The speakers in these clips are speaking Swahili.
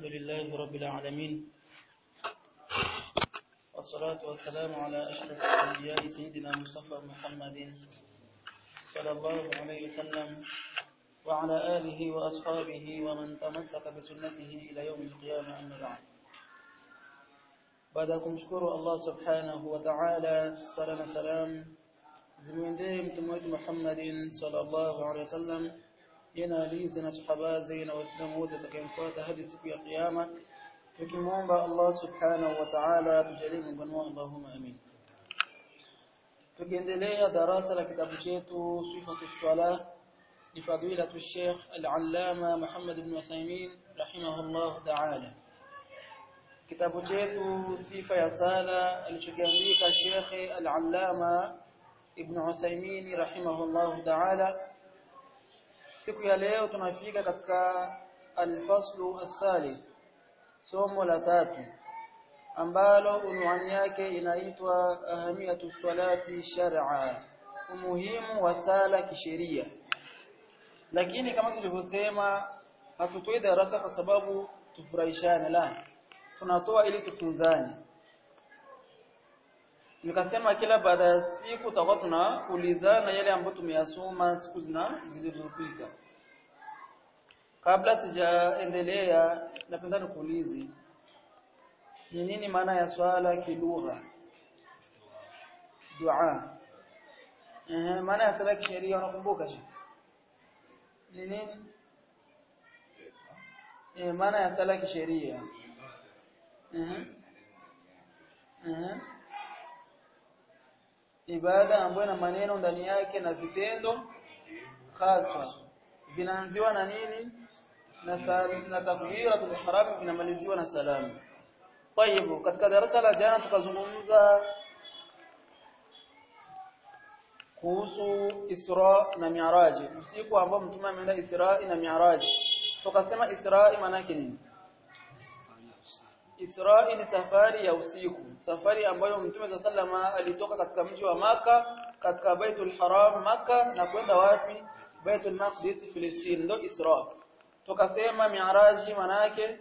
لله رب العالمين والصلاة والسلام على أشرف الأنبياء سيدنا مصطفى محمد صلى الله عليه وسلم وعلى آله وأصحابه ومن تمسك بسنته إلى يوم القيامة أما بعد baada ya kumshukuru Allah subhanahu wa ta'ala sala na salam zimwendee mtume wetu Muhammadin sallallahu alaihi wasallam yana alizi na sahaba na waislamu wote watakayemfuata hadi siku ya kiyama tukimwomba Allah subhanahu wa ta'ala tujalie mkono Allahumma amin tukiendelea darasa la kitabu chetu sifatu salah لفضيلة الشيخ العلامة محمد بن عثيمين رحمه الله تعالى kitabu chetu sifa ya sala alichokiandika Sheikh Al-Allama Ibn Uthaymeen rahimahullah ta'ala siku ya leo tunafika katika al-faslu al-thalith somo la tatu ambalo unwani yake inaitwa ahamiyatu salati shar'a umuhimu wa sala kisheria lakini kama tulivyosema hatutoi darasa kwa sababu tufurahishane la tunatoa ili tufunzane nikasema kila baada ya siku tutakuwa tunaulizana yale ambayo tumeyasoma siku zina zilizopita kabla sijaendelea napenda nikuulize ni nini maana ya swala kilugha dua eh maana ya swala kisheria unakumbuka shi ni nini eh maana ya swala kisheria ibada ambayo ina maneno ndani yake na vitendo hasa vinaanziwa na nini na na takbiratul ihram vinamaliziwa na salamu kwa hivyo katika darasa la jana tukazungumza kuhusu Isra na Mi'raj usiku ambao mtume ameenda Isra na Mi'raj tukasema Isra maana yake nini Isra ni safari ya usiku, safari ambayo Mtume sallama alitoka katika mji wa maka katika Baitul Haram maka na kwenda wapi? Baitul Maqdis Palestina, ndio Isra. Tukasema Mi'raji manake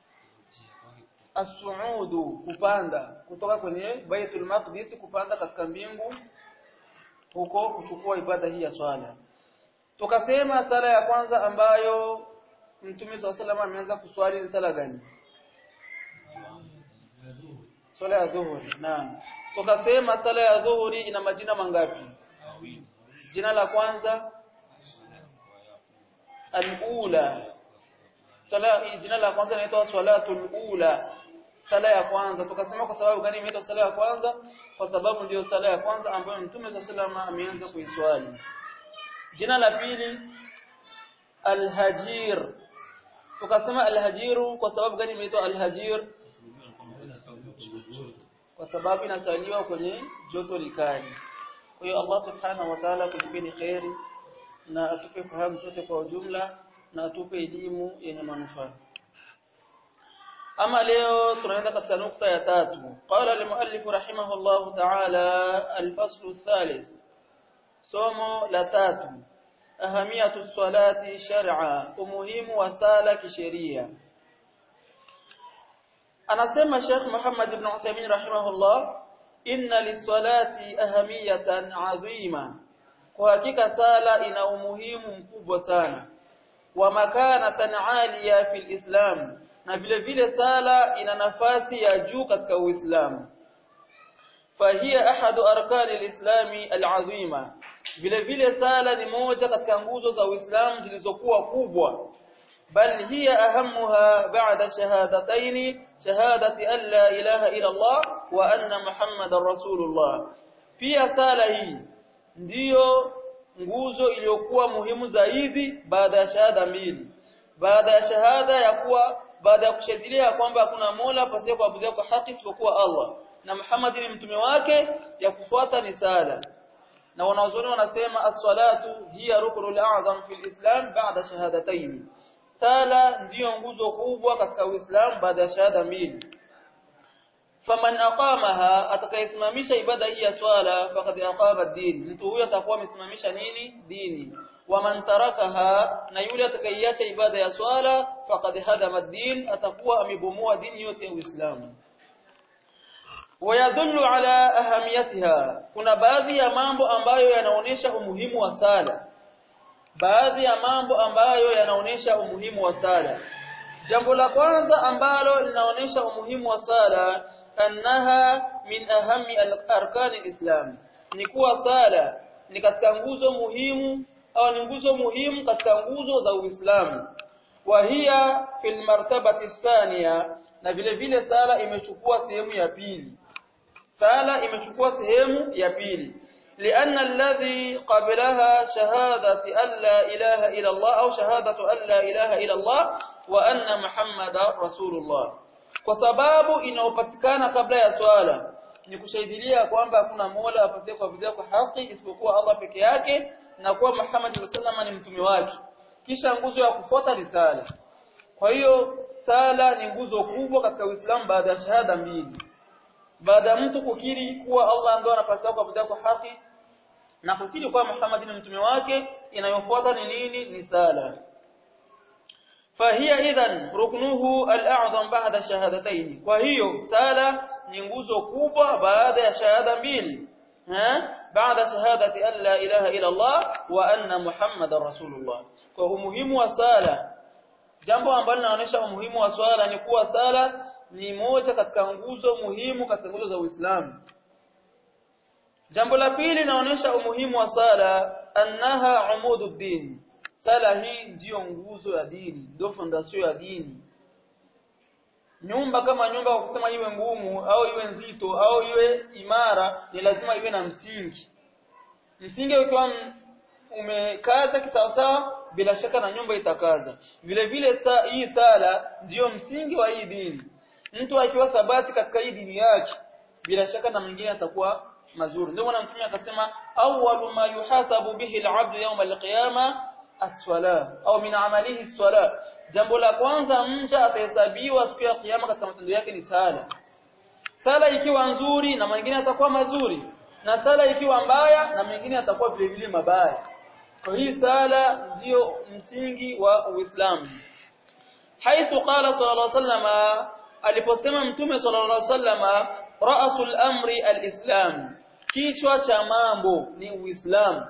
as-su'udu kupanda kutoka kwenye Baitul Maqdis kupanda katika mbingu huko kuchukua ibada hii ya swala. Tukasema sala ya kwanza ambayo Mtume sallama ameanza kuswali ni sala gani? Swala ya dhuhuri. Naam. Tukasema sala ya dhuhuri ina majina mangapi? Jina la kwanza al-ula. Sala jina la kwanza inaitwa salatul ula. Sala ya kwanza. Tukasema kwa sababu gani imeitwa sala ya kwanza? Kwa sababu ndiyo sala ya kwanza ambayo Mtume SAW ameanza kuiswali. Jina la pili al-hajir. Tukasema al-hajiru kwa sababu gani imeitwa al-hajir? kwa sababu inasaliwa kwenye joto likali. Kwa hiyo Allah Subhanahu wa Ta'ala kulipeni khairi na atupe fahamu zote kwa ujumla na atupe elimu yenye manufaa. Ama leo tunaenda katika nukta ya tatu. Qala al-muallif rahimahullah ta'ala al-faslu ath-thalith. Somo la tatu. Ahamiyatu salati shar'a, umuhimu wa sala kisheria. anasema Sheikh Muhammad ibn Uthaymeen rahimahullah inna lisalati ahamiyatan adhima kwa hakika sala ina umuhimu mkubwa sana wa makanatan aliya fil islam na vile vile sala ina nafasi ya juu katika uislamu fahiya ahadu arkani alislami alazima vile vile sala ni moja katika nguzo za uislamu zilizokuwa kubwa بل هي أهمها بعد شهادتين شهادة أن لا إله إلا الله وأن محمد رسول الله pia sala hii ndiyo nguzo iliyokuwa muhimu zaidi baada ya shahada mbili baada ya shahada ya kuwa baada ya kushahidia kwamba hakuna mola pasiye kuabudiwa kwa haki isipokuwa Allah na Muhammad ni mtume wake ya kufuata ni sala na wanazuoni wanasema as-salatu hiya ruknul a'zam fil islam ba'da shahadatayn sala ndiyo nguzo kubwa katika Uislamu baada ya shahada mbili faman aqamaha atakayesimamisha ibada hii ya swala faqad aqama ad-din mtu huyo atakuwa amesimamisha nini dini waman tarakaha na yule atakayeacha ibada ya swala faqad hadama ad-din atakuwa amebomoa dini yote ya Uislamu wayadullu ala ahamiyatiha kuna baadhi ya mambo ambayo yanaonesha umuhimu wa sala baadhi ya mambo ambayo yanaonesha umuhimu wa sala jambo la kwanza ambalo linaonesha umuhimu wa sala annaha min ahami arkani alislam ni kuwa sala ni katika nguzo muhimu au ni nguzo muhimu katika nguzo za Uislamu wa hiya fil martabati thaniya na vile vile sala imechukua sehemu ya pili sala imechukua sehemu ya pili لأن الذي قبلها شهادة أن لا إله إلا الله أو شهادة أن لا إله إلا الله وأن محمد رسول الله kwa sababu inayopatikana kabla ya swala ni kushahidilia kwamba hakuna mola apasaye kuabudiwa kwa haki isipokuwa Allah peke yake na kuwa Muhammad sallallahu ni mtume wake kisha nguzo ya kufuata ni sala kwa hiyo sala ni nguzo kubwa katika Uislamu baada ya shahada mbili baada ya mtu kukiri kuwa Allah ndio anapaswa kuabudiwa kwa haki na kukiri kuwa Muhammad ni mtume wake inayofuata ni nini ni sala فهي اذا ركنه الاعظم بعد الشهادتين وهي sala ni nguzo kubwa baada ya shahada mbili ha baada shahadati an la ilaha illa Allah wa anna muhammadar rasulullah kwa umuhimu wa sala jambo ambalo linaonyesha umuhimu wa swala ni kuwa sala ni moja katika nguzo muhimu katika nguzo za Uislamu jambo la pili linaonyesha umuhimu wa sala annaha umududdin sala hii ndiyo nguzo ya dini ndio fondation ya dini nyumba kama nyumba kwa kusema iwe ngumu au iwe nzito au iwe imara ni lazima iwe na msingi msingi ukiwa umekaza kisawasawa bila shaka na nyumba itakaza vile vile sa, hii sala ndiyo msingi wa hii dini mtu akiwa sabati katika hii dini yake bila shaka na mwingine atakuwa mazuri ndio maana mtume akasema awwalu ma yuhasabu bihi al-'abdu yawm al-qiyamah as-swala au min amalihi as-swala jambo la kwanza mja atahesabiwa siku ya kiyama katika matendo yake ni sala sala ikiwa nzuri na mwingine atakuwa mazuri na sala ikiwa mbaya na mwingine atakuwa vile vile mabaya kwa hii sala ndio msingi wa Uislamu haithu qala sallallahu alaihi wasallam aliposema mtume sallallahu alaihi wasallam ra'sul amri al-islam kichwa cha mambo ni Uislamu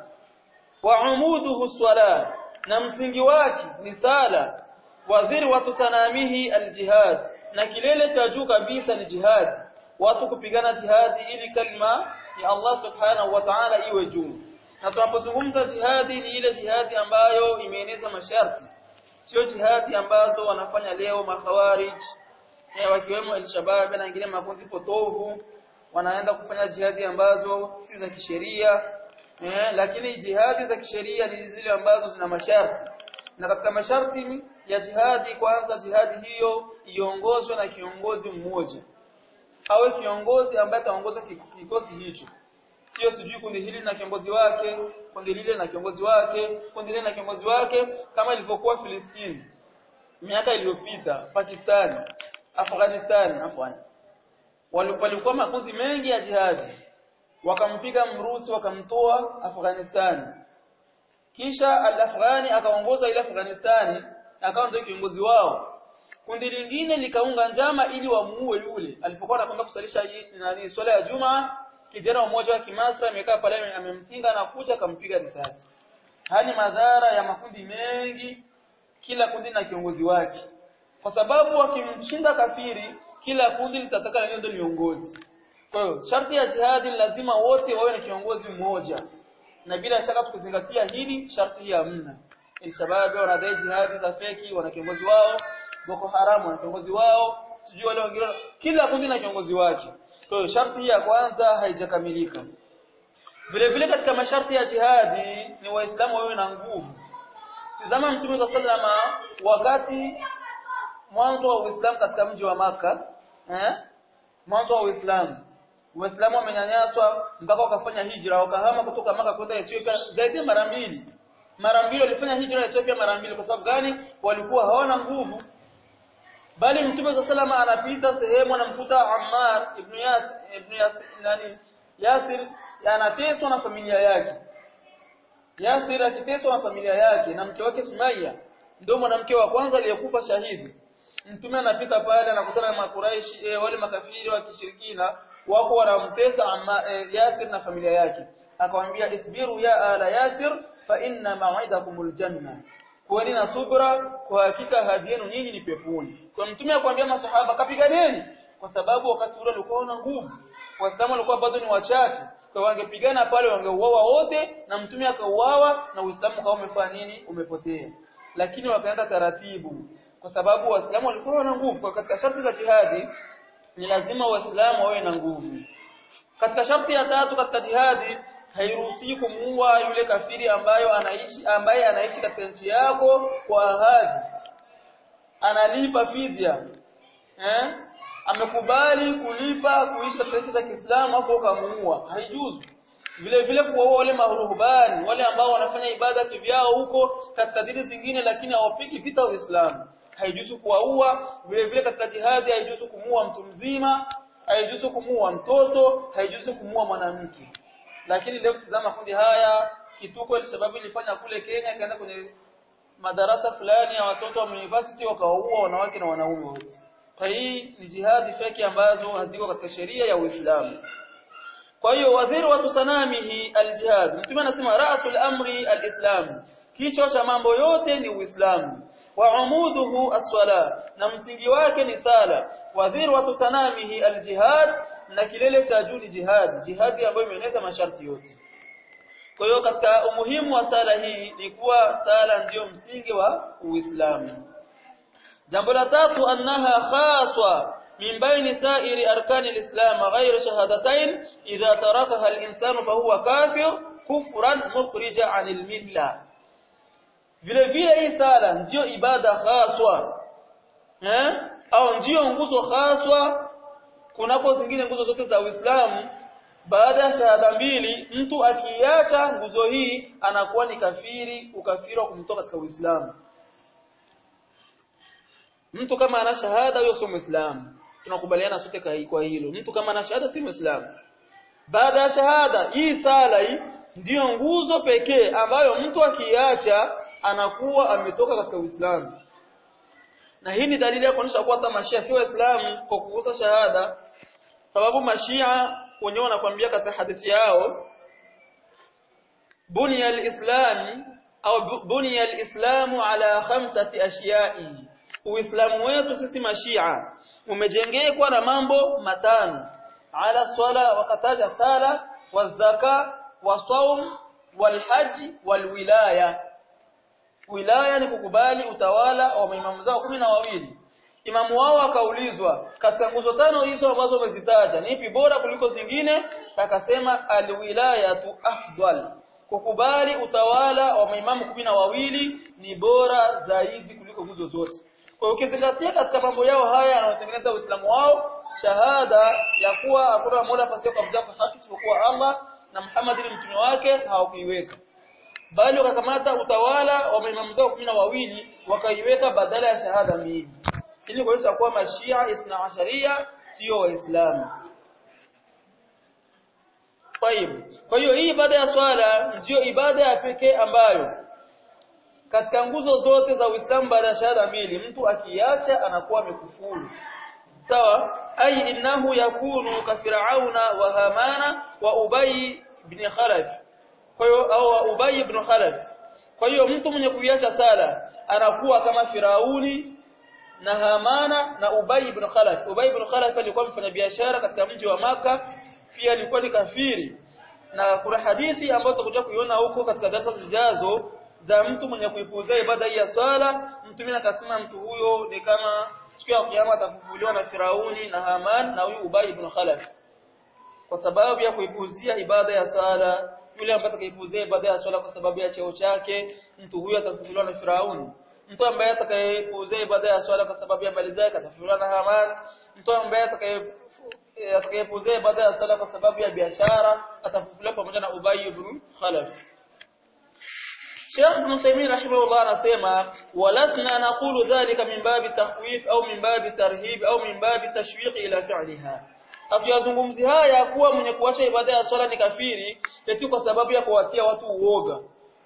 wa umuduhu swala na msingi wake ni sala wa dhirwatu sanamihi aljihad na kilele cha juu kabisa ni jihad watu kupigana jihadi ili kalima ya Allah subhanahu wa ta'ala iwe juu na tunapozungumza jihadi ni ile jihadi ambayo imeeneza masharti sio jihadi ambazo wanafanya leo makhawarij wakiwemo al-shabab na wengine makundi potovu wanaenda kufanya jihadi ambazo si za kisheria eh, lakini jihadi za kisheria ni zile ambazo zina masharti na katika masharti ya jihadi kwanza jihadi hiyo iongozwe na kiongozi mmoja awe kiongozi ambaye ataongoza kikosi hicho sio sijui kundi hili na kiongozi wake kundi lile na kiongozi wake kundi lile na kiongozi wake kama ilivyokuwa Filistini miaka iliyopita Pakistani Afghanistan afwan walikuwa makundi mengi ya jihadi wakampiga mrusi wakamtoa Afghanistan kisha al-Afghani akaongoza ile Afghanistan akawa ndio kiongozi wao kundi lingine likaunga njama ili wamuue yule alipokuwa anakwenda kusalisha nani swala ya Juma kijana mmoja wa Kimasra amekaa pale amemtinga na kucha akampiga risasi hani madhara ya makundi mengi kila kundi na kiongozi wake kwa sababu wakimshinda kafiri kila kundi litataka lenyewe ndio viongozi kwa hiyo sharti ya jihadi lazima wote wawe na kiongozi mmoja na bila shaka tukizingatia hili sharti hii hamna Al-Shabaab wanadai jihadi za feki wana kiongozi wao Boko Haram wana kiongozi wao sijui wale wengine kila kundi na kiongozi wake kwa hiyo sharti hii ya kwanza haijakamilika vile vile katika masharti ya jihadi ni waislamu wawe na nguvu tazama mtume wa sallama wakati mwanzo wa Uislamu katika mji wa maka eh mwanzo wa Uislamu Waislamu wamenyanyaswa mpaka wakafanya hijra wakahama kutoka maka kwenda Ethiopia zaidi ya mara mbili mara mbili walifanya hijra Ethiopia mara mbili kwa sababu gani walikuwa hawana nguvu bali mtume wa sallama anapita sehemu anamkuta Ammar ibn Yasir ibn Yasir nani Yasir anateswa na familia yake Yasir akiteswa na familia yake na mke wake Sumaya ndio mwanamke wa kwanza aliyekufa shahidi mtume anapita pale anakutana na makuraishi e, wale makafiri wa kishirikina wako wanamtesa amma e, Yasir na familia yake akamwambia isbiru ya ala Yasir fa inna maw'idakumul janna kuweni na subra kwa hakika hadi yenu nyinyi ni peponi kwa mtume akwambia masahaba kapiganeni kwa sababu wakati ule walikuwa na nguvu waislamu walikuwa bado ni wachache kwa wangepigana pale wangeuawa wote na mtume akauawa na uislamu kama umefanya nini umepotea lakini wakaenda taratibu kwa sababu waislamu walikuwa na nguvu kwa katika sharti za jihadi ni lazima waislamu wawe na nguvu katika sharti ya tatu katika jihadi hairuhusi kumuua yule kafiri ambayo anaishi ambaye anaishi katika nchi yako kwa ahadi analipa fidia eh amekubali kulipa kuishi katika nchi za Kiislamu hapo kamuua haijuzu vile vile kuwaua wale maruhubani wale ambao wanafanya ibada kivyao huko katika dini zingine lakini hawapiki vita Uislamu haijuzu kuwaua vile vile katika jihadi haijuzu kumuua mtu mzima haijuzu kumuua mtoto haijuzu kumuua mwanamke lakini leo tazama kundi haya kituko ile sababu ilifanya kule Kenya ikaenda kwenye madarasa fulani ya watoto wa university wakawaua wanawake na wanaume wote kwa hii ni jihadi feki ambazo haziko katika sheria ya Uislamu kwa hiyo wadhiru wa tusanamihi aljihad mtume anasema rasul amri alislam kichwa cha mambo yote ni Uislamu wa umuduhu as-sala na msingi wake ni sala wadhiru wa tusanamihi aljihad na kilele cha juu ni jihad jihadi ambayo imeeneza masharti yote kwa hiyo katika umuhimu wa sala hii ni kuwa sala ndiyo msingi wa Uislamu jambo la tatu annaha khaswa min baini sa'iri arkani alislam ghayr shahadatayn idha tarakaha alinsanu fahuwa kafir kufran mukhrija anil milla vile vile hii sala ndiyo ibada khaswa eh au ndiyo nguzo khaswa kunapo zingine nguzo zote za Uislamu baada ya shahada mbili mtu akiacha nguzo hii anakuwa ni kafiri ukafiri wa kumtoka katika Uislamu mtu kama ana shahada huyo sio Muislamu tunakubaliana sote kwa hilo mtu kama ana shahada si Muislamu baada ya shahada hii sala hii ndiyo nguzo pekee ambayo mtu akiacha anakuwa ametoka katika Uislamu na hii ni dalili ya kuonyesha kuwa hata mashia si waislamu kwa kukosa shahada sababu mashia wenyewe wanakuambia katika hadithi yao bunya alislam au bunya alislamu ala khamsati ashiya'i uislamu wetu sisi mashia umejengekwa na mambo matano ala swala wakataja sala wazaka wasaum walhaji walwilaya wilaya ni kukubali utawala wa maimamu zao kumi na wawili imamu wao akaulizwa katika nguzo tano hizo ambazo umezitaja ni ipi bora kuliko zingine akasema alwilayatu afdal kukubali utawala wa maimamu kumi na wawili ni bora zaidi kuliko nguzo zote kwa hiyo ukizingatia katika mambo yao haya yanayotengeneza uislamu wao shahada ya kuwa hakuna mola pasipo kuabudiwa kwa haki isipokuwa Allah na Muhammad ni mtume wake hawakuiweka bali wakakamata utawala wa maimamu zao kumi na wawili wakaiweka badala ya shahada mbili ili kuonyesha kuwa mashia ithna asharia sio waislamu kwa hiyo hii ibada ya swala ndiyo ibada ya pekee ambayo katika nguzo zote za Uislamu baada ya shahada mbili mtu akiacha anakuwa amekufuru sawa ai innahu yakunu ka fir'auna wa hamana wa ubay ibn khalaf kwa hiyo au ubay ibn khalaf kwa hiyo mtu mwenye kuiacha sala anakuwa kama firauni na hamana na ubay ibn khalaf ubay ibn khalaf alikuwa mfanyabiashara katika mji wa maka pia alikuwa ni kafiri na kuna hadithi ambayo tutakuja kuiona huko katika darasa zijazo za mtu mwenye kuipuuzia ibada hii ya swala mtume akasema mtu huyo ni kama siku ya kiyama atafufuliwa na Firauni na Haman na huyu Ubay ibn Khalaf kwa sababu ya kuipuuzia ibada ya swala yule ambaye atakayepuuzia ibada ya swala kwa sababu ya cheo chake mtu huyo atafufuliwa na Firauni mtu ambaye atakayepuuzia ibada ya swala kwa sababu ya mali zake atafufuliwa na Haman mtu ambaye atakaye atakayepuuzia ibada ya swala kwa sababu ya biashara atafufuliwa pamoja na Ubay ibn Khalaf Sheikh Ibn Uthaymeen rahimahullah anasema walasna naqulu dhalika min babi takhwif au min babi tarhib au min babi tashwiq ila fi'liha Hatuyazungumzi haya kuwa mwenye kuacha ibada ya swala ni kafiri eti kwa sababu ya kuwatia watu uoga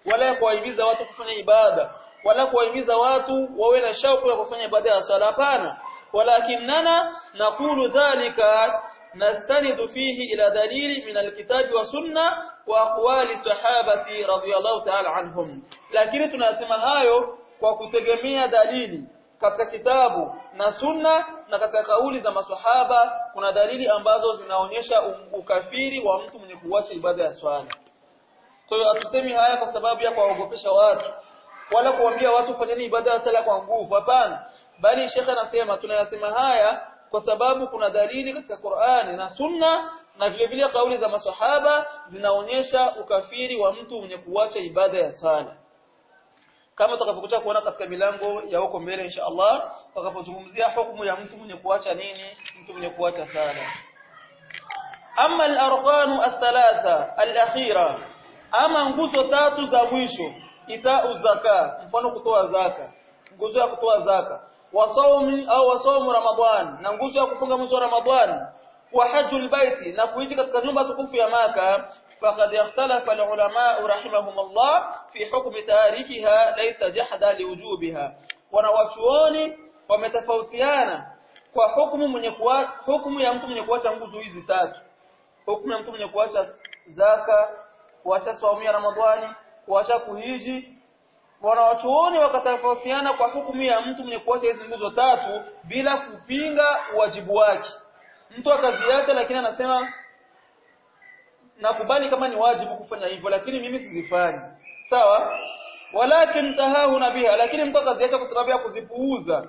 wala kuwahimiza watu kufanya ibada wala kuwahimiza watu wawe na shauku ya kufanya ibada ya swala hapana walakinana naqulu dhalika nastanidu fihi ila dalili min alkitabi wa sunna wa aqwali sahabati radiyallahu ta'ala anhum lakini tunasema hayo kwa kutegemea dalili katika kitabu na sunna na katika kauli za maswahaba kuna dalili ambazo zinaonyesha ukafiri wa mtu mwenye kuacha ibada ya swala kwa hiyo hatusemi haya kwa sababu ya kuwaogopesha watu wala kuambia watu fanyeni ibada ya sala kwa nguvu hapana bali shekhe anasema tunayasema haya kwa sababu kuna dalili katika Qur'ani na Sunna na vile vile kauli za maswahaba zinaonyesha ukafiri wa mtu mwenye kuacha ibada ya sala kama tutakapokuja kuona katika milango ya huko mbele insha Allah tutakapozungumzia hukumu ya mtu mwenye kuacha nini mtu mwenye kuacha sala ama al-arqanu ath-thalatha al-akhira ama nguzo tatu za mwisho itau zaka mfano kutoa zaka nguzo ya kutoa zaka wasaumi au wasaumu ramadhan na nguzo ya kufunga mwezi wa ramadhan wa hajjul baiti na kuishi katika nyumba tukufu ya maka faqad ikhtalafa alulama rahimahumullah fi hukmi tarikiha laysa jahda liwujubiha wanawachuoni wametofautiana kwa hukumu mwenye kuwa hukumu ya mtu mwenye kuacha nguzo hizi tatu hukumu ya mtu mwenye kuacha zaka kuacha saumu ya ramadhani kuacha kuhiji wanawachuoni wakatofautiana kwa hukumu ya mtu mwenye kuacha hizi nguzo tatu bila kupinga wajibu wake mtu akaziacha lakini anasema nakubali kama ni wajibu kufanya hivyo lakini mimi sizifanyi sawa walakin tahahuna biha lakini mtu akaziacha kwa sababu ya kuzipuuza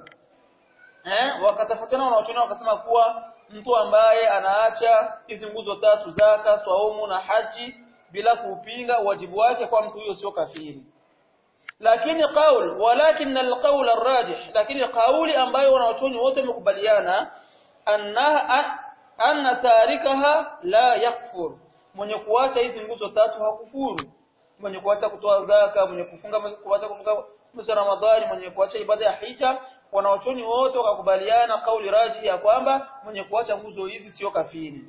eh wakatafuatana wanaochona wakasema kuwa mtu ambaye anaacha hizi nguzo tatu zaka swaumu na haji bila kupinga wajibu wake kwa mtu huyo sio kafiri lakini qaul walakin alqaul arrajih lakini kauli ambayo wanaochoni wote wamekubaliana anna anna tarikaha la yakfur mwenye kuacha hizi nguzo tatu hakufuru mwenye kuacha kutoa zaka mwenye kufunga kuacha kufunga mwezi Ramadhani mwenye kuacha ibada ya hija wanaochoni wote wakakubaliana kauli raji ya kwamba mwenye kuacha nguzo hizi sio kafiri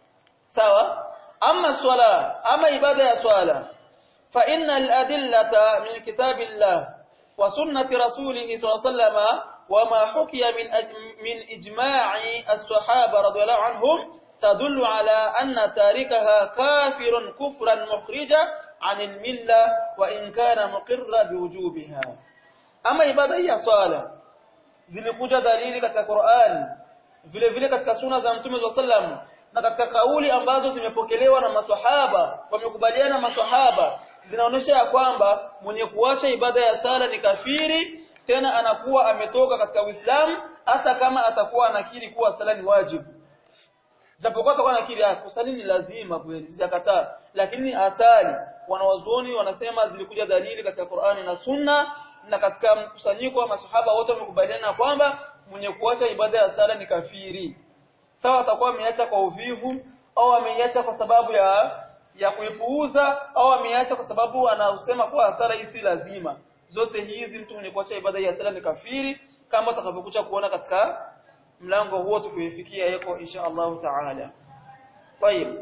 sawa ama swala ama ibada ya swala fa innal adillata min kitabillah wa sunnati rasulih sallallahu alaihi wasallam وما حكي من من إجماع الصحابة رضي الله عنهم تدل على أن تاركها كافر كفرا مخرجا عن الملة وإن كان مقرا بوجوبها أما عبادة هي صلاة zilikuja dalili katika Qur'an vile vile katika sunna za Mtume wa sallam na katika kauli ambazo zimepokelewa na maswahaba wamekubaliana maswahaba zinaonyesha ya kwamba mwenye kuacha ibada ya sala ni kafiri tena anakuwa ametoka katika Uislamu hata kama atakuwa anakiri kuwa sala ni wajibu japokuwa atakuwa anakiri kusali ni lazima kweli sijakataa lakini asali wanawazuoni wanasema zilikuja dalili katika Qur'ani na Sunna na katika mkusanyiko wa masahaba wote wamekubaliana kwamba mwenye kuacha ibada ya sala ni kafiri sawa atakuwa ameacha kwa uvivu au ameiacha kwa sababu ya ya kuipuuza au ameiacha kwa sababu anasema kuwa sala hii si lazima zote hizi mtu mwenye kuacha ibada ya sala ni kafiri kama tutakavyokuja kuona katika mlango huo tukifikia yako insha Allah taala طيب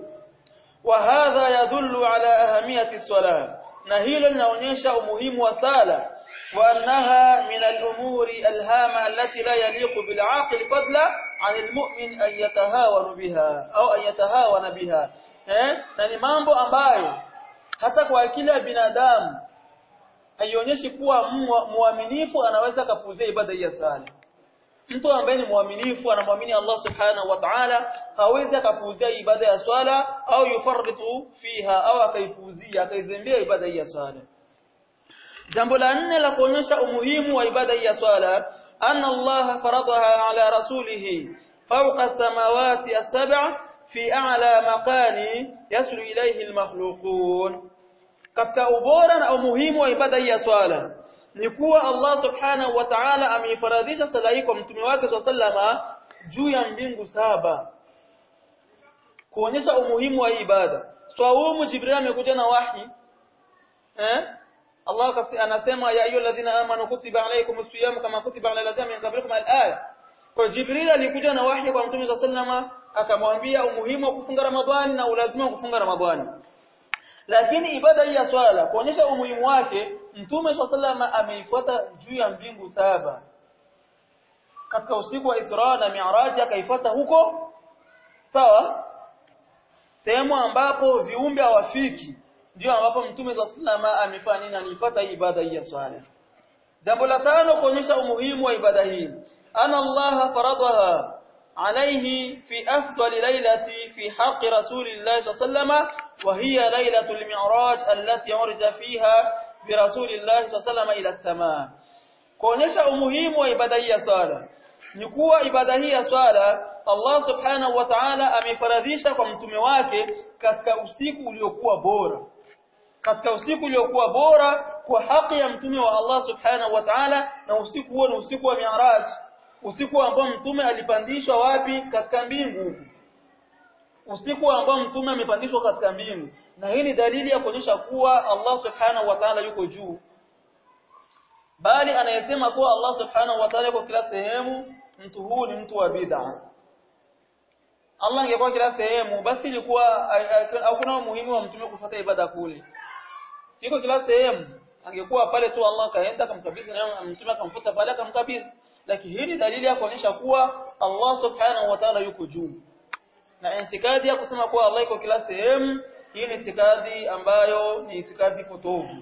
وهذا يدل على أهمية الصلاة na hilo linaonyesha umuhimu wa sala wa annaha min al-umuri al-hama allati la yaliqu bil aqil fadla 'an al-mu'min an yatahawana biha au an yatahawana biha eh na ni mambo ambayo hata kwa akili ya binadamu haionyeshi kuwa muaminifu anaweza kapuzia ibada ya sala mtu ambaye ni muaminifu anamwamini Allah subhanahu wa ta'ala hawezi akapuuzia ibada ya swala au yufarritu fiha au akaipuuzia akaizembea ibada ya swala jambo la nne la kuonyesha umuhimu wa ibada ya swala anna Allah faradaha ala rasulih fawqa samawati as-sab'a fi a'la maqani yaslu ilayhi al-makhluqun katika ubora na umuhimu wa ibada ya swala ni kuwa Allah subhanahu wa ta'ala ameifaradhisha sala hii kwa mtume wake sallama juu ya mbingu saba kuonyesha umuhimu wa ibada swaumu jibril amekuja na wahi eh Allah anasema ya ayu alladhina amanu kutiba alaykumus siyam kama kutiba ala alladhina min qablikum al-aya kwa jibril alikuja na wahi kwa mtume sallama akamwambia umuhimu wa kufunga ramadhani na ulazima wa kufunga ramadhani lakini ibada hii ya swala kuonyesha umuhimu wake mtume swalla ameifuata juu ya mbingu saba katika usiku wa Isra na Mi'raj akaifuata huko sawa sehemu ambapo viumbe hawafiki ndio ambapo mtume swalla amefanya nini alifuata ibada hii ya swala jambo la tano kuonyesha umuhimu wa ibada hii ana Allah faradaha عليه في أفضل ليلة في حق رسول الله صلى الله عليه وسلم وهي ليلة المعراج التي عرج فيها برسول الله صلى الله عليه وسلم إلى السماء kuonyesha umuhimu wa ibada hii ya swala ni kuwa ibada hii ya swala Allah subhanahu wa ta'ala amefaradhisha kwa mtume wake katika usiku uliokuwa bora katika usiku uliokuwa bora kwa haki ya mtume wa Allah subhanahu wa ta'ala na usiku huo ni usiku wa Mi'raj usiku ambao mtume alipandishwa wapi katika mbingu usiku ambao mtume amepandishwa katika mbingu na hii ni dalili ya kuonyesha kuwa Allah subhanahu wa ta'ala yuko juu bali anayesema kuwa Allah subhanahu wa ta'ala yuko kila sehemu mtu huu ni mtu wa bid'a Allah angekuwa kila sehemu basi ilikuwa hakuna umuhimu wa mtume kufuata ibada kule siko kila sehemu angekuwa pale tu Allah kaenda akamkabidhi na mtume akamfuta pale akamkabidhi lakini hii ni dalili ya kuonyesha kuwa Allah subhanahu wa ta'ala yuko juu na itikadi ya kusema kuwa Allah yuko kila sehemu hii ni itikadi ambayo ni itikadi potovu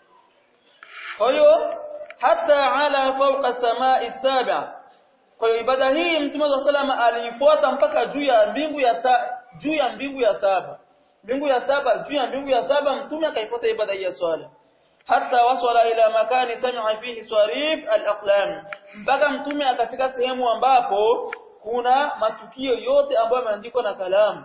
kwa hiyo hata ala fawqa samai saba kwa hiyo ibada hii mtume wa salama aliifuata mpaka juu ya mbingu ya sa, juu ya mbingu ya saba mbingu ya saba juu ya mbingu ya saba mtume akaifuata ibada hii ya swala hata wasala ila makani sami'a fihi swarif al-aqlam mpaka mtume akafika sehemu ambapo kuna matukio yote ambayo yameandikwa na kalamu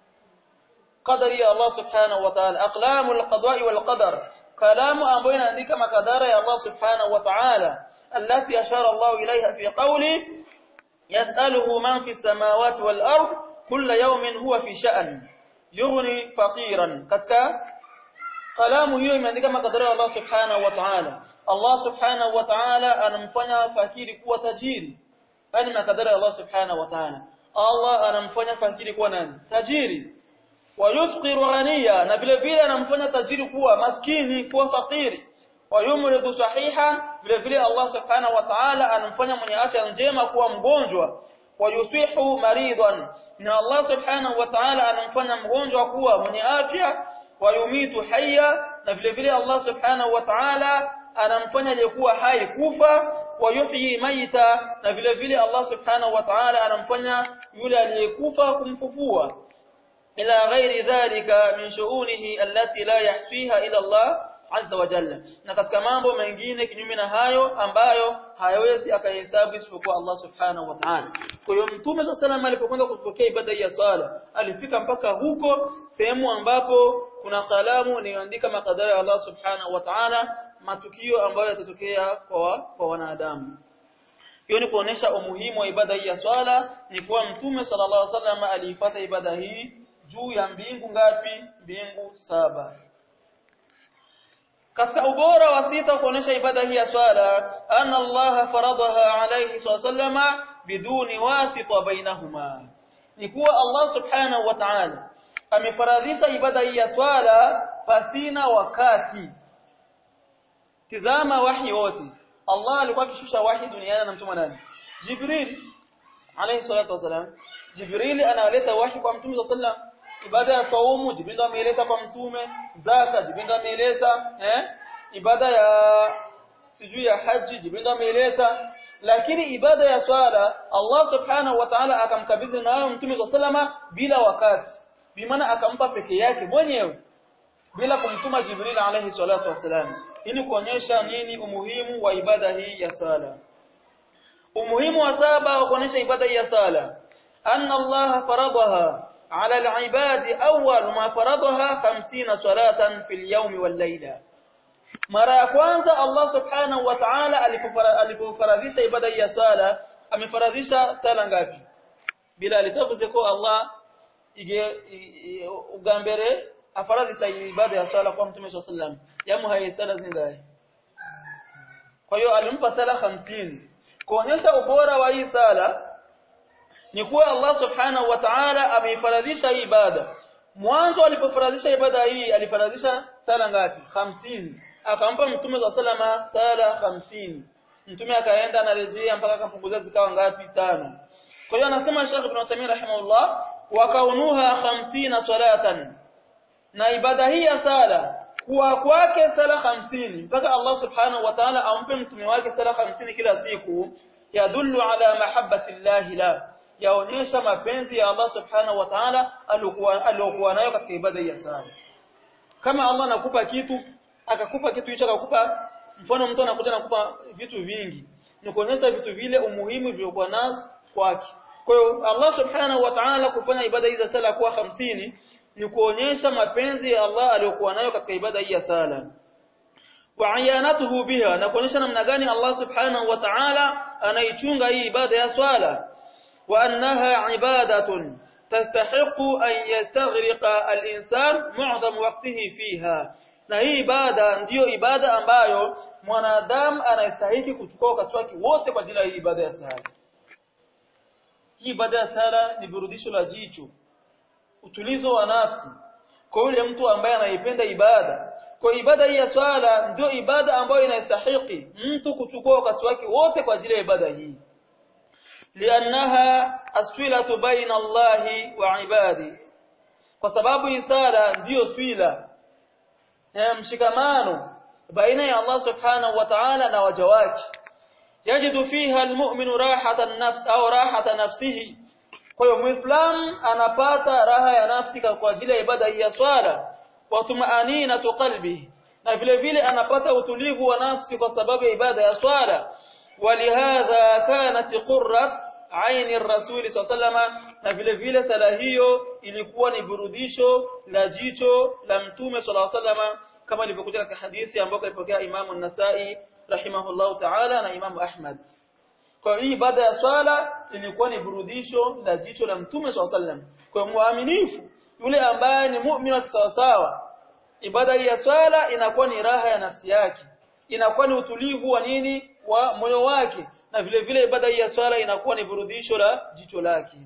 qadari ya Allah subhanahu wa ta'ala aqlamu al-qada'i wal-qadar kalamu ambayo inaandika makadara ya Allah subhanahu wa ta'ala allati ashara Allah ilayha fi qawli yas'aluhu man fi as-samawati wal-ard kulla yawmin huwa fi sha'n yughni faqiran katika kalamu hiyo imeandika makadara ya Allah subhanahu wa ta'ala Allah subhanahu wa ta'ala anamfanya fakiri kuwa tajiri yani makadara ya Allah subhanahu wa ta'ala Allah anamfanya fakiri kuwa nani tajiri wa yufqiru ghaniya na vile vile anamfanya tajiri kuwa maskini kuwa fakiri wa yumridu sahihan vile vile Allah subhanahu wa ta'ala anamfanya mwenye afya njema kuwa mgonjwa wa yusihu maridan na Allah subhanahu wa ta'ala anamfanya mgonjwa kuwa mwenye afya wayumitu hayya na vile vile Allah subhanahu wa ta'ala anamfanya aliyekuwa hai kufa wayuhyi maita na vile vile Allah subhanahu wa ta'ala anamfanya yule aliyekufa kumfufua ila ghairi dhalika min shu'unihi allati la yahsiha ila Allah azza wa jalla na katika mambo mengine kinyume na hayo ambayo hayawezi akahesabu isipokuwa Allah subhanahu wa ta'ala kwa hiyo mtume sallallahu alipokwenda kupokea ibada ya swala alifika mpaka huko sehemu ambapo kuna kalamu inayoandika makadara ya Allah subhanahu wa ta'ala matukio ambayo yatatokea kwa kwa wanadamu hiyo ni kuonesha umuhimu wa ibada hii ya swala ni kuwa mtume sallallahu alaihi wasallam aliifuata ibada hii juu ya mbingu ngapi mbingu saba katika ubora wa sita kuonesha ibada hii ya swala anna Allah faradaha alayhi sallama biduni wasita bainahuma ni kuwa Allah subhanahu wa ta'ala amefaradhisha ibada hii ya swala pasina wakati tizama wahi wote Allah alikuwa akishusha wahi duniani na mtume nani Jibril alayhi salatu wasalam Jibril analeta wahi kwa mtume sallallahu ibada ya saumu Jibril ameeleza kwa mtume zaka Jibril ameeleza eh ibada ya sijui ya haji Jibril ameeleza lakini ibada ya swala Allah subhanahu wa ta'ala akamkabidhi nayo mtume sallama bila wakati bimaana akampa peke yake mwenyewe bila kumtuma Jibril alayhi salatu wasalam ili kuonyesha nini umuhimu wa ibada hii ya sala umuhimu wa saba wa kuonyesha ibada hii ya sala anna Allah faradaha على العباد أول ما فرضها خمسين صلاة في اليوم والليلة mara ya kwanza Allah subhanahu wa ta'ala alipofaradhisha ibada ya sala amefaradhisha sala ngapi bila litavuze ko Allah ige ugambere afaradhisha ibada ya sala kwa mtume sallam yamu hayi sala zingahe kwa hiyo alimpa sala 50 kuonyesha ubora wa hii sala ni kuwa Allah subhanahu wa ta'ala ameifaradhisha ibada mwanzo alipofaradhisha ibada hii alifaradhisha sala ngapi hamsini akampa mtume wa salama sala hamsini mtume akaenda anarejea mpaka akampunguzia zikawa ngapi tano kwa hiyo anasema Sheikh Ibn Uthaymeen rahimahullah wa kaunuha 50 salatan na ibada hii ya sala kuwa kwake sala hamsini mpaka Allah subhanahu wa ta'ala ampe mtume wake sala hamsini kila siku yadullu ala mahabbati llahi la yaonyesha mapenzi ya Allah subhanahu wa ta'ala aliyokuwa nayo katika ibada hii ya sala kama Allah anakupa kitu akakupa kitu hicho akakupa mfano mtu anakuja nakupa vitu vingi ni kuonyesha vitu vile umuhimu vilivyokuwa nazo kwake kwa hiyo Allah subhanahu wa ta'ala kufanya ibada hii za sala kuwa hamsini ni kuonyesha mapenzi ya Allah aliyokuwa nayo katika ibada hii ya sala wa ayanatuhu biha na kuonyesha namna gani Allah subhanahu wa ta'ala anaichunga hii ibada ya swala wa annaha ibadatun tastahiqu an yastaghriqa al-insan mu'dham waqtihi fiha na hii ibada ndiyo ibada ambayo mwanadamu anastahili kuchukua wakati wake wote kwa ajili ya hii ibada ya sala hii ibada ya sala ni burudisho la jicho utulizo wa nafsi kwa yule mtu ambaye anaipenda ibada kwa ibada hii ya swala ndio ibada ambayo inastahili mtu kuchukua wakati wake wote kwa ajili ya ibada hii liannaha aswilatu baina Allahi wa ibadi kwa sababu hii sala ndiyo swila ya mshikamano baina ya Allah subhanahu wa ta'ala na waja wake yajidu fiha almu'minu rahatan nafs au rahata nafsihi kwa hiyo muislam anapata raha ya nafsi kwa ajili ya ibada hii ya swala wa tumaanina qalbi na vile vile anapata utulivu wa nafsi kwa sababu ya ibada ya swala walihadha kanat qurrat aini ar-rasul sallallahu na vile vile sala hiyo ilikuwa ni burudisho la jicho la mtume sallallahu alaihi kama ilivyokuja katika hadithi ambayo ilipokea Imam an-Nasa'i rahimahullahu ta'ala na Imam Ahmad kwa hiyo ibada ya swala ilikuwa ni burudisho la jicho la mtume sallallahu alaihi kwa muaminifu yule ambaye ni muumini wa sawasawa ibada hii ya swala inakuwa ni raha ya nafsi yake inakuwa ni utulivu wa nini wa moyo wake na vile vile ibada hii ya swala inakuwa ni burudisho la jicho lake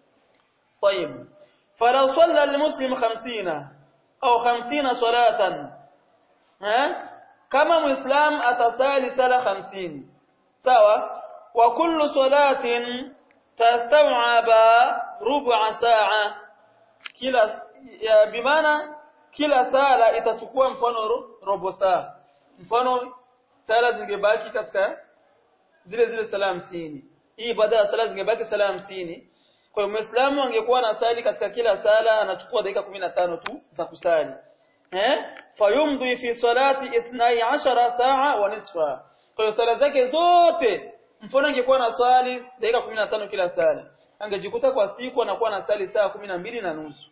طيب فلو صلى المسلم 50 au 50 salatan ha kama muislam atasali sala 50 sawa wa kullu salatin tastaw'aba rub'a sa'a kila bimaana kila sala itachukua mfano robo saa mfano sala zingebaki katika zile zile sala hamsini hii baada ya sala zingebaki sala hamsini kwa hiyo muislamu angekuwa anasali katika kila sala anachukua dakika 15 tu za kusali eh fayumdhi fi salati 12 saa wa nisfa kwa hiyo sala zake zote mfano angekuwa na swali dakika 15 kila sala angejikuta kwa siku anakuwa anasali saa 12 na nusu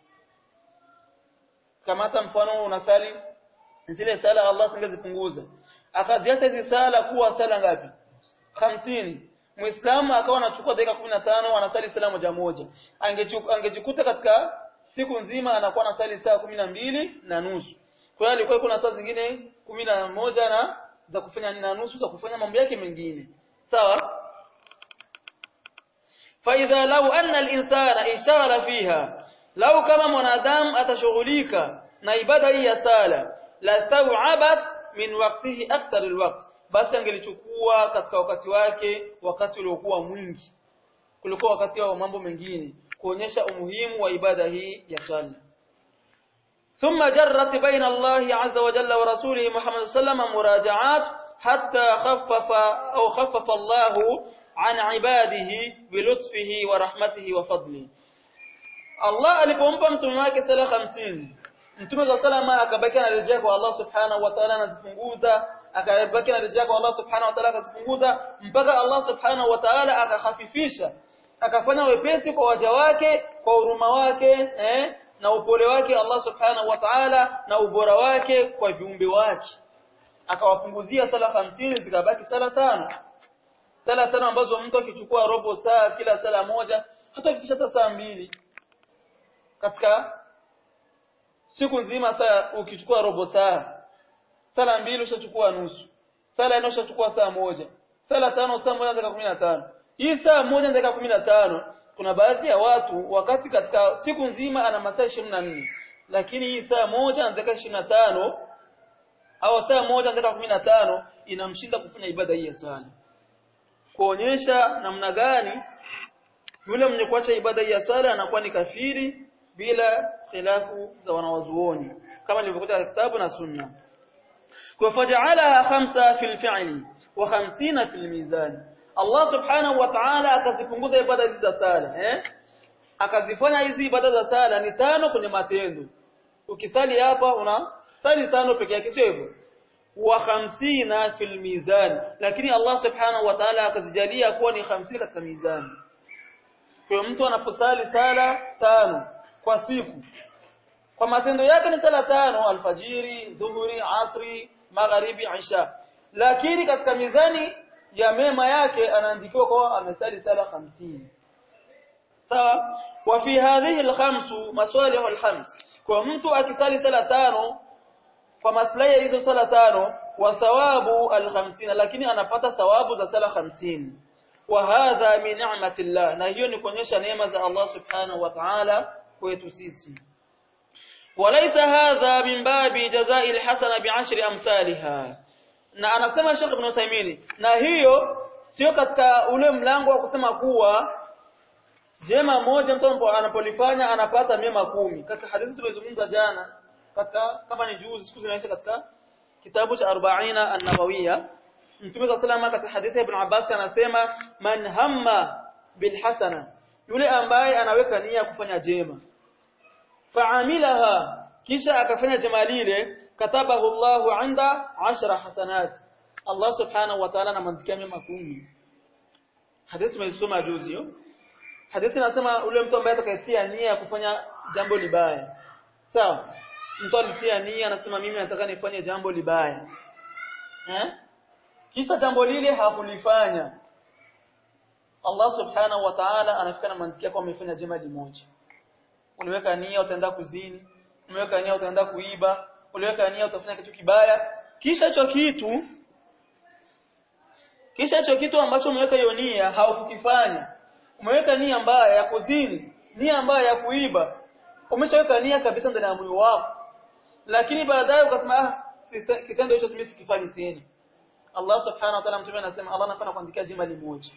kama hata mfano unasali zile sala Allah singezipunguza akaziacha hizi sala kuwa sala ngapi 50 Muislamu akawa anachukua dakika 15 anasali sala moja moja angejikuta katika siku nzima anakuwa anasali saa 12 na nusu kwa hiyo alikuwa kuna saa zingine 11 na za kufanya na nusu za kufanya mambo yake mengine sawa فإذا لو أن الإنسان إشار فيها lau kama mwanadamu atashughulika na ibada hii ya sala la taw'abat min waqtihi akthar alwaqt basi angelichukua katika wakati wake wakati uliokuwa mwingi kuliko wakati wa mambo mengine kuonyesha umuhimu wa ibada hii ya sala ثم جرت بين الله عز وجل ورسوله محمد صلى الله عليه وسلم مراجعات حتى خفف أو خفف الله عن عباده بلطفه ورحمته وفضله Allah alipompa mtume wake sala 50 mtume wa salama akabaki anarejea kwa Allah subhanahu wa ta'ala anazipunguza akabaki anarejea kwa Allah subhanahu wa ta'ala akazipunguza mpaka Allah subhanahu wa ta'ala akahafifisha akafanya wepesi kwa waja wake kwa huruma wake eh, na upole wake Allah subhanahu wa ta'ala na ubora wake kwa viumbe wake akawapunguzia sala 50 zikabaki sala tano sala tano ambazo mtu akichukua robo saa kila sala moja hata kufikisha hata saa mbili katika siku nzima saa ukichukua robo saa sala mbili ushachukua nusu sala nne ushachukua saa moja sala tano saa moja dakika 15 hii saa moja dakika 15 kuna baadhi ya watu wakati katika siku nzima ana masaa 24 lakini hii saa moja na dakika 25 au saa moja na dakika 15 inamshinda kufanya ibada hii ya swala kuonyesha namna gani yule mwenye kuacha ibada hii ya swala anakuwa ni kafiri bila khilafu za wanawazuoni kama ilivyokuja katika kitabu na sunna kwa faja'alaha khamsa fil fi'li wa khamsina fil mizan Allah subhanahu wa ta'ala akazipunguza ibada hizi za sala eh akazifanya hizi ibada za sala ni tano kwenye matendo ukisali hapa una sali tano peke yake sio hivyo wa khamsina fil mizan lakini Allah subhanahu wa ta'ala akazijalia kuwa ni 50 katika mizani kwa mtu anaposali sala tano kwa siku kwa matendo yake ni sala tano alfajiri dhuhuri asri magharibi isha lakini katika mizani ya mema yake anaandikiwa kwa amesali sala 50 sawa wa fi hadhihi alkhamsu masalih alkhams kwa mtu akisali sala tano kwa maslahi ya hizo sala tano wa thawabu alkhamsina lakini anapata thawabu za sala 50 wa hadha min ni'matillah na hiyo ni kuonyesha neema za Allah subhanahu wa ta'ala kwetu sisi وليس هذا من باب جزاء الحسنه بعشر امثالها na anasema Sheikh Ibn Uthaymeen na hiyo sio katika ule mlango wa kusema kuwa jema moja mtu anapolifanya anapata mema kumi katika hadithi tulizozungumza jana katika kama ni juzi siku zinaisha katika kitabu cha 40 an-nawawiyya Mtume صلى الله katika hadithi ya Ibn Abbas anasema man hamma bil hasana yule ambaye anaweka nia kufanya jema faamilaha kisha akafanya jema lile katabahu Allahu inda 10 hasanat Allah subhanahu wa ta'ala anamwandikia mema kumi hadithi tumeisoma juzi hiyo hadithi inasema ule mtu ambaye atakayetia nia ya kufanya jambo libaya sawa mtu alitia nia anasema mimi nataka nifanye jambo libaya eh kisha jambo lile hakulifanya Allah subhanahu wa ta'ala anafika na mantikia kwa amefanya jema limoja uliweka nia utaenda kuzini uliweka nia utaenda kuiba uliweka nia utafanya kitu kibaya kisha hicho kitu kisha hicho kitu ambacho umeweka hiyo nia haukukifanya umeweka nia mbaya ya kuzini nia mbaya ya kuiba umeshaweka nia kabisa ndani ya moyo wako lakini baadaye ukasema ah kitendo hicho mimi sikifanyi tena Allah subhanahu wa ta'ala mtume anasema Allah anafanya kuandikia jema limoja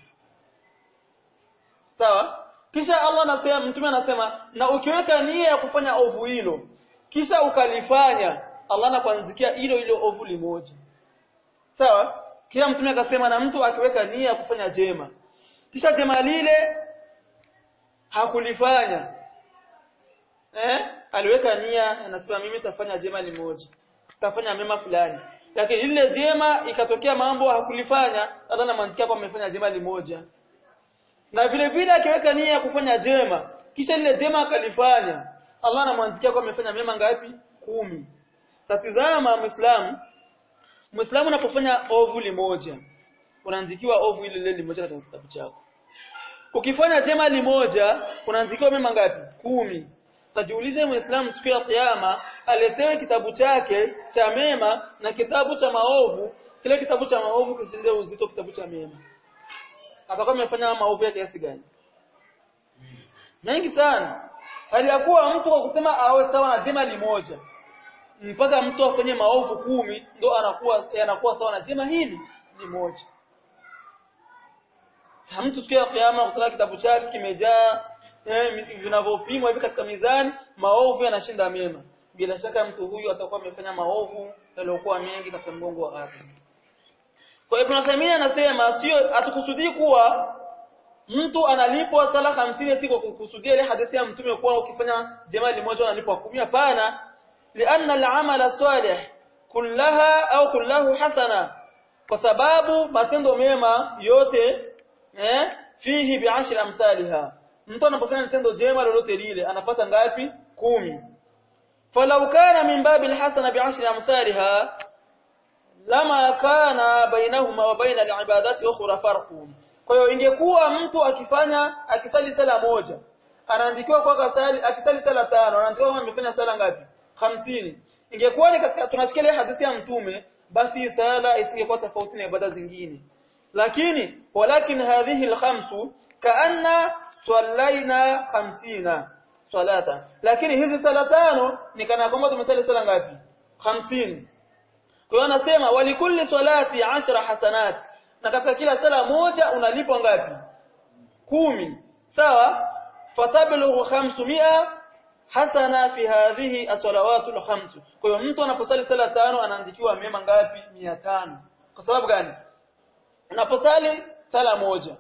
sawa kisha Allah anasema mtume anasema na ukiweka nia ya kufanya ovu hilo kisha ukalifanya Allah anakuandikia hilo hilo ovu limoja sawa kisha mtume akasema na mtu akiweka nia ya kufanya jema kisha jema lile hakulifanya eh aliweka nia anasema mimi nitafanya jema limoja nitafanya mema fulani lakini lile jema ikatokea mambo hakulifanya Allah anamwandikia kwa amefanya jema limoja na vile vile akiweka nia ya kufanya jema kisha lile jema akalifanya Allah anamwandikia kwa amefanya mema ngapi kumi satizama muislamu muislamu unapofanya ovu limoja unaandikiwa ovu ile lile limoja katika kitabu chako ukifanya jema limoja unaandikiwa mema ngapi kumi Tajiulize Muislamu siku ya kiyama aletewe kitabu chake cha mema na kitabu cha maovu, kile kitabu cha maovu kisinde uzito kitabu cha mema. Atakuwa amefanya maovu ya kiasi gani? Mengi sana. Hali ya kuwa mtu kwa kusema awe sawa na jema limoja mpaka mtu afanye maovu kumi ndo anakuwa yanakuwa sawa na jema hili limoja. Sasa mtu siku ya kiyama kutoka kitabu chake kimejaa eh, vinavyopimwa hivi katika mizani maovu yanashinda mema bila shaka mtu huyu atakuwa amefanya maovu yaliyokuwa mengi katika mgongo wa ardhi kwa Ibn Taymiyyah anasema sio atukusudii kuwa mtu analipwa sala 50 eti kwa kukusudia ile hadithi ya mtume kuwa ukifanya jema limoja unalipwa 10 hapana lianna al-amala salih kullaha au kullahu hasana kwa sababu matendo mema yote eh fihi bi'ashri amsalha mtu anapofanya tendo jema lolote lile anapata ngapi kumi falau kana min babi alhasana bi'ashri amsalha lama kana bainahuma wa baina alibadati ukhra farqun kwa hiyo ingekuwa mtu akifanya akisali sala moja anaandikiwa kwa kasali akisali sala tano anaandikiwa kama amefanya sala ngapi 50 ingekuwa ni katika tunashikilia hadithi ya mtume basi sala isingekuwa tofauti na ibada zingine lakini walakin hadhihi alkhamsu kaanna sallaina 50 salata lakini hizi sala tano ni kana kwamba tumesali sala ngapi 50 kwa hiyo anasema walikulli salati ashra hasanat na katika kila sala moja unalipwa ngapi kumi sawa fatablughu 500 hasana fi hadhihi as-salawatul khams kwa hiyo mtu anaposali sala tano anaandikiwa mema ngapi 500 kwa sababu gani unaposali sala moja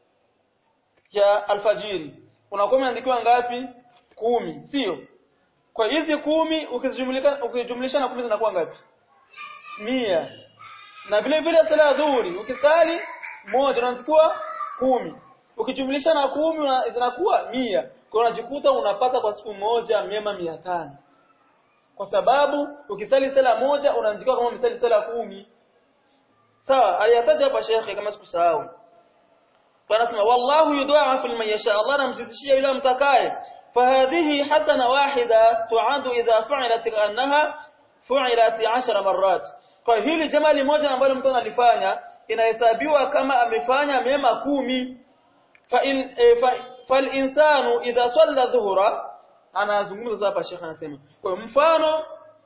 ya alfajiri unakuwa umeandikiwa ngapi kumi sio kwa hizi kumi ukijumlisha ukijumlisha na kumi zinakuwa ngapi mia na vile vile sala ya dhuhuri ukisali moja unaandikiwa kumi ukijumlisha na kumi zinakuwa mia kwa unajikuta unapata kwa siku moja mema mia tano kwa sababu ukisali sala moja unaandikiwa kama umesali sala kumi sawa aliyataja hapa shekhe kama sikusahau wanasema wallahu yudha'afu liman yasha Allah anamzidishia yule mtakaye fahadhihi hasana wahida tu'adu idha fa'ilat annaha fu'ilat 10 marrat kwa hili jamali moja ambalo mtu analifanya inahesabiwa kama amefanya mema kumi fa in fal insanu idha salla dhuhra anazungumza hapa shekhe anasema kwa mfano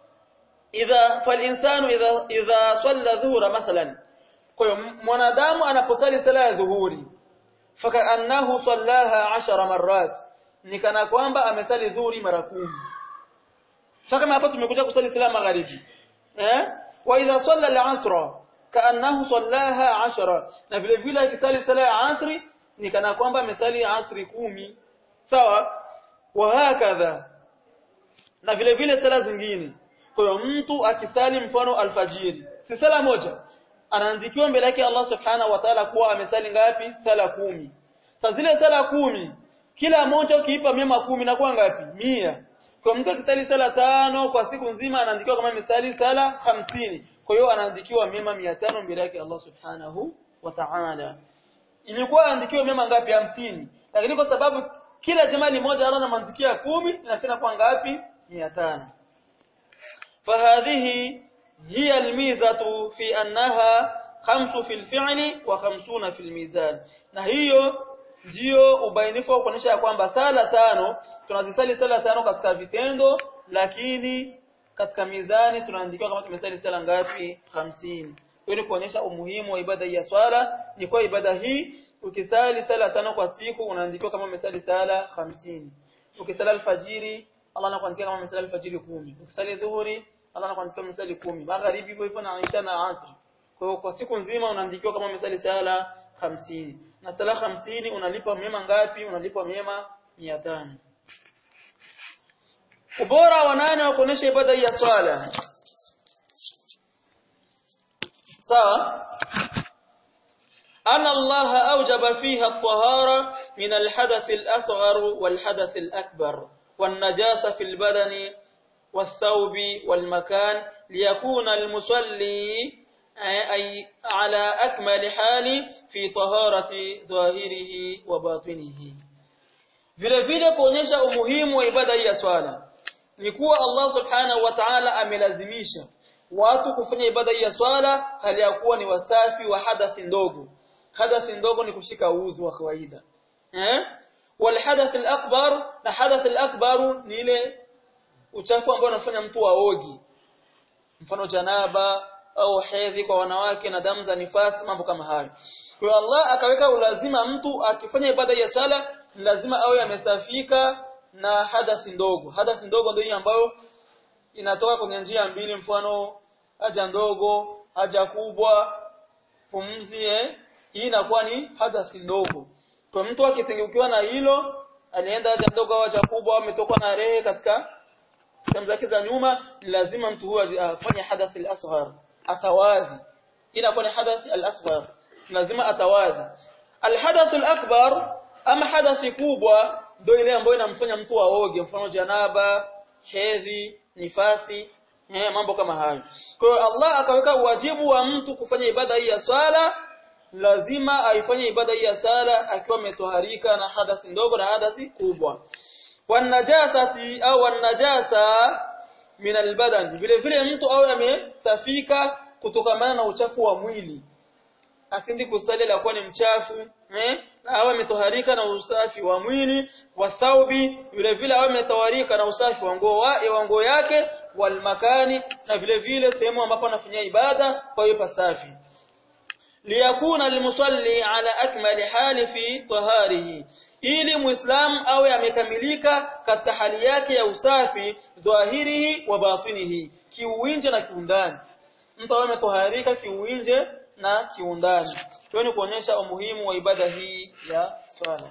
idha fal insanu idha idha salla dhuhra mathalan kwa hiyo mwanadamu anaposali sala ya dhuhuri fakaannahu sallaha 10 marrat ni kana kwamba amesali dhuhuri mara kumi sasa kama hapa tumekuja kusali sala magharibi eh wa idha salla al-asr kaannahu sallaha 10 na vile vile akisali sala ya asri ni kana kwamba amesali asri kumi sawa wa hakadha na vile vile sala zingine kwa hiyo mtu akisali mfano alfajiri si sala moja anaandikiwa mbele yake Allah subhanahu wa ta'ala kuwa amesali ngapi sala kumi sasa zile sala kumi kila moja ukiipa mema kumi na kwa ngapi mia kwa mtu akisali sala tano kwa siku nzima anaandikiwa kama amesali sala hamsini kwa hiyo anaandikiwa mema mia tano mbele yake Allah subhanahu wa ta'ala ilikuwa anaandikiwa mema ngapi hamsini lakini kwa sababu kila jamali moja Allah anamwandikia kumi inafika kwa ngapi mia tano فهذه هي الميزة في أنها خمس في الفعل وخمسون في الميزان na hiyo ndio ubainifu wa kuonyesha kwamba sala tano tunazisali sala tano katika vitendo lakini katika mizani tunaandikiwa kama tumesali sala ngapi 50 hiyo ni kuonyesha umuhimu wa ibada ya swala ni kwa ibada hii ukisali sala tano kwa siku unaandikiwa kama umesali sala 50 ukisali alfajiri Allah anakuandikia kama umesali alfajiri 10 ukisali dhuhuri Allah anakuandikia umesali 10 magharibi hivyo hivyo na Aisha na Asri kwa hiyo kwa siku nzima unaandikiwa kama umesali sala 50 na sala 50 unalipa mema ngapi unalipa mema 500 ubora wa nane wa kuonesha ibada ya swala sawa أن الله أوجب فيها الطهارة من الحدث الأصغر والحدث الأكبر والنجاسة في البدن والثوب والمكان ليكون المصلي أي على أكمل حال في طهارة ظاهره وباطنه vile vile kuonyesha umuhimu wa ibada hii ya swala ni kuwa Allah subhanahu wa ta'ala amelazimisha watu kufanya ibada hii ya swala hali ya kuwa ni wasafi wa hadathi ndogo hadathi ndogo ni kushika udhu wa kawaida eh wal hadath al akbar na hadath al akbar ni ile uchafu ambao unafanya mtu aogi mfano janaba au hedhi kwa wanawake na damu za nifasi mambo kama hayo kwa hiyo Allah akaweka ulazima mtu akifanya ibada ya sala lazima awe amesafika na hadathi ndogo hadathi ndogo ndio ambayo inatoka kwenye njia mbili mfano haja ndogo haja kubwa pumzi eh hii inakuwa ni hadathi ndogo kwa mtu akitengukiwa na hilo alienda haja ndogo au haja kubwa ametokwa na rehe katika sehemu zake za nyuma lazima mtu huyo afanye hadathi al-asghar atawazi inakuwa ni hadathi al-asghar lazima atawazi al-hadath al-akbar ama hadathi kubwa ndio ile ambayo inamfanya mtu aoge mfano janaba hedhi nifasi eh mambo kama hayo kwa hiyo Allah akaweka wajibu wa mtu kufanya ibada hii ya swala lazima aifanye ibada hii ya sala akiwa ametoharika na hadathi ndogo na hadathi kubwa wanajasati au wanajasa min albadan vile vile mtu awe amesafika kutokamana na uchafu wa mwili asindi kusali la kuwa ni mchafu eh na awe ametoharika na usafi wa mwili wa thaubi vile vile awe ametoharika na usafi wa nguo wa nguo yake wal makani na vile vile sehemu ambapo anafanyia ibada kwa hiyo pasafi liyakuna almusalli ala akmali hali fi taharihi ili muislam awe amekamilika katika hali yake ya usafi dhahirihi wa batinihi kiuinje na kiundani mtu awe ametoharika kiuinje na kiundani hiyo ni kuonyesha umuhimu wa ibada hii ya swala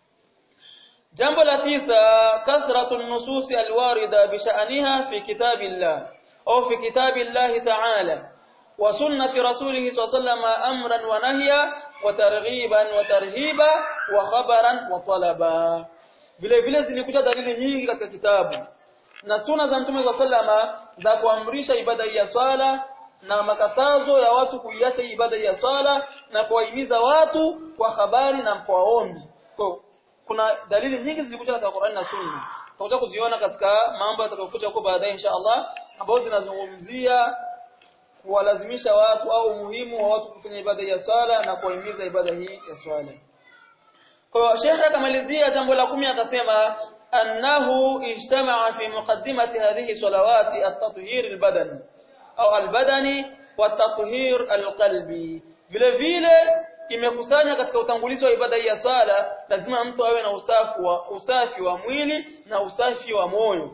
jambo la tisa kathratu nusus alwarida bisha'niha fi kitabillah au fi kitabillah ta'ala wa sunnati rasulih sallallahu amran wa nahya wa targhiban wa tarhiba wa khabaran wa talaba vile vile zilikuja dalili nyingi katika kitabu na sunna za mtume sallallahu za kuamrisha ibada ya swala na makatazo ya watu kuiacha ibada ya swala na kuwahimiza watu kwa habari na kwa ombi. Kwa kuna dalili nyingi zilikuja katika Qur'an na Sunna. Tutakuja kuziona katika mambo yatakayokuja huko baadaye insha Allah ambazo zinazungumzia kuwalazimisha watu au umuhimu wa watu kufanya ibada ya swala na kuwahimiza ibada hii ya swala. Kwa hiyo Sheikh akamalizia jambo la kumi akasema annahu ijtama'a fi muqaddimati hadhihi salawati at-tathhir al-badani au albadani wa tathhir alqalbi vile vile imekusanya katika utangulizi wa ibada ya swala lazima mtu awe na usafi wa usafi wa mwili na usafi wa moyo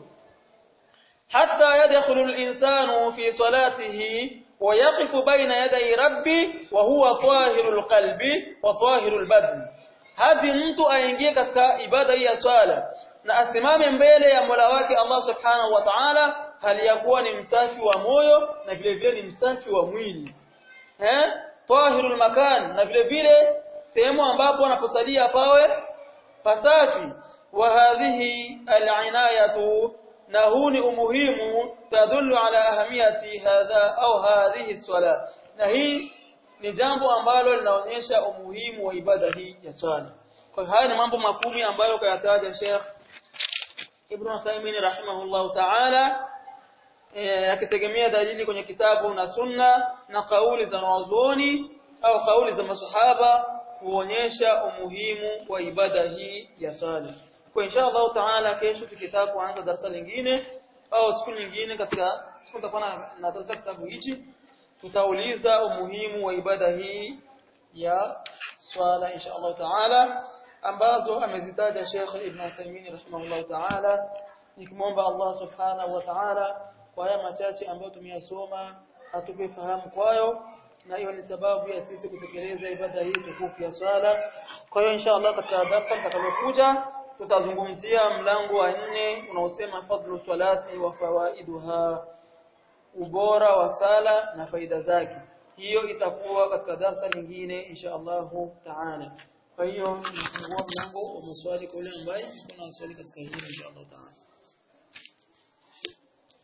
hatta yadkhulu al-insanu fi salatihi wa yaqifu baina yaday rabbi wa huwa tahirul qalbi wa tahirul badni hadi mtu aingie katika ibada ya swala na asimame mbele ya Mola wake Allah Subhanahu wa Ta'ala hali ya kuwa ni msafi wa moyo na vile vile ni msafi wa mwili eh tahirul makan na vile vile sehemu ambapo anaposalia pawe pasafi wa hadhihi al'inayatu na huu ni umuhimu tadullu ala ahamiyati hadha au hadhihi swala na hii ni jambo ambalo linaonyesha umuhimu wa ibada hii ya swala kwa haya ni mambo makumi ambayo kayataja Sheikh Ibn Uthaymeen rahimahullahu ta'ala akitegemea dalili kwenye kitabu na sunna na kauli za wanazuoni au kauli za masahaba kuonyesha umuhimu wa ibada hii ya sala. Kwa insha Allah taala kesho tukitaka kuanza darasa lingine au siku nyingine katika siku tutakuwa na darasa kitabu hichi tutauliza umuhimu wa ibada hii ya swala insha Allah taala ambazo amezitaja Sheikh Ibn Uthaymeen rahimahullah taala nikimwomba Allah subhanahu wa ta'ala kwa haya machache ambayo tumeyasoma atupe fahamu kwayo na hiyo ni sababu ya sisi kutekeleza ibada hii tukufu ya swala kwa hiyo insha Allah katika darasa litakalokuja tutazungumzia mlango wa nne unaosema fadlu salati wa fawaiduha ubora wa sala na faida zake hiyo itakuwa katika darasa lingine insha Allah taala kwa hiyo nifungua mlango wa maswali kwa yule ambaye kuna swali katika hili insha Allah taala